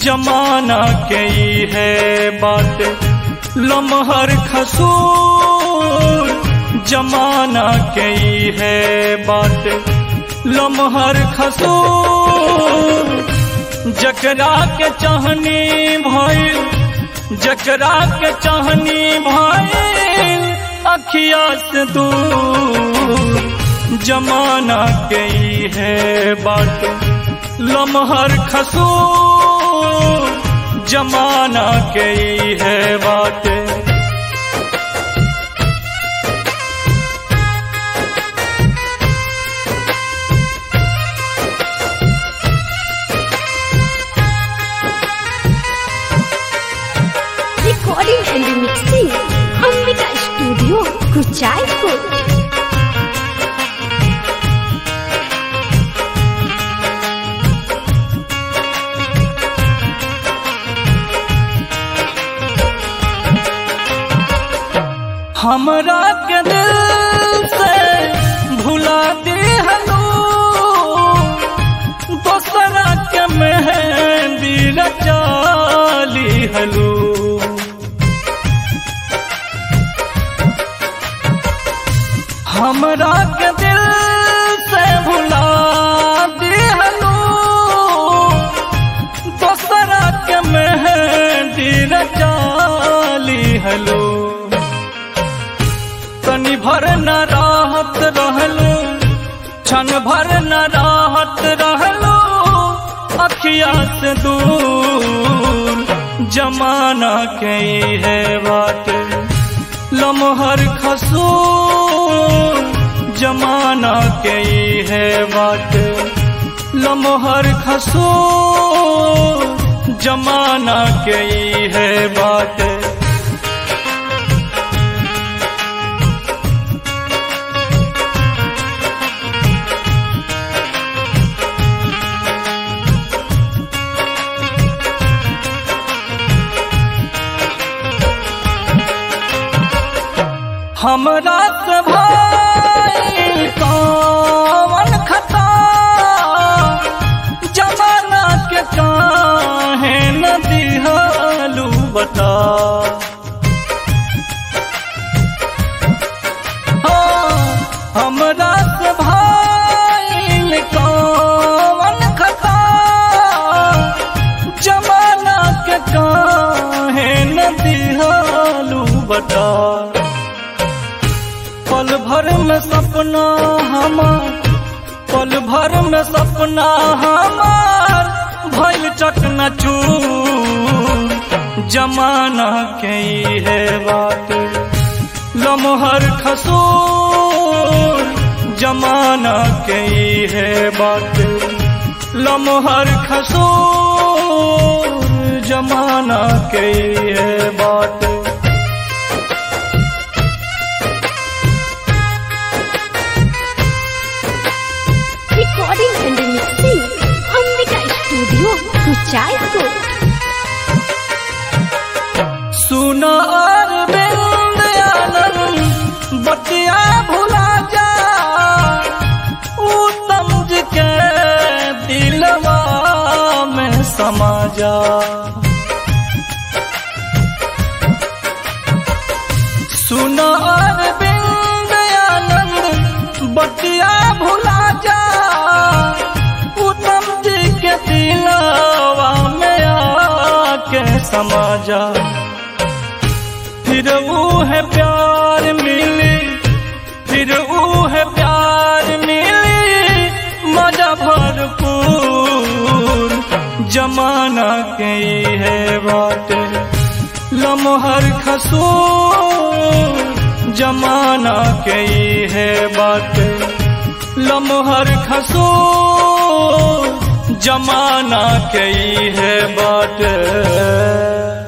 जमाना के ई है बात लमहर खसूर जमाना के ई है बात लमहर खसूर जकरा के चाहनी भइल जकरा के चाहनी भइल अखिया से दूर जमाना के ई है बात लमहर खसूर जमाना के ई है बात Recording and remixing Ambika Studio Kuchaipur हमरा के दिल से भुला दिहलो दोसरा के मेहंदी रचाली हलो हमरा के दिल से भुला दिहलो दोसरा के मेहंदी रचाली हलो तनि भर न राहत रहलो क्षण भर न राहत रहलो अखिया से दूर जमाना के ई है बात लमहर खसूर जमाना के ई है बात लमहर खसूर जमाना के ई है बात हमरा से भाई कौन खता जमाना के काहे न दिहालू बता हाँ, हमरा से भाई कौन खता जमाना के काहे न दिहालू बता पल भर में सपना हमार पल भर में सपना हमार भइल चकनाचूर जमाना के ई है बात लमहर खसूर जमाना के ई है बात लमहर खसूर जमाना के ई है बात Recording and remixing Ambika Studio Kuchaipur सुना अरविंद आनंद बतिया भुला जा उत्तम जी के दिलवा में समा जा सुना अरविंद आनंद बतिया भुला जा उत्तम जी के दिलवा में आके समा जा फिर वो है प्यार मिली फिर वो है प्यार मिली मजा भरपूर जमाना के ई है बात लमहर खसूर जमाना के ई है बात लमहर खसूर जमाना के ई है बात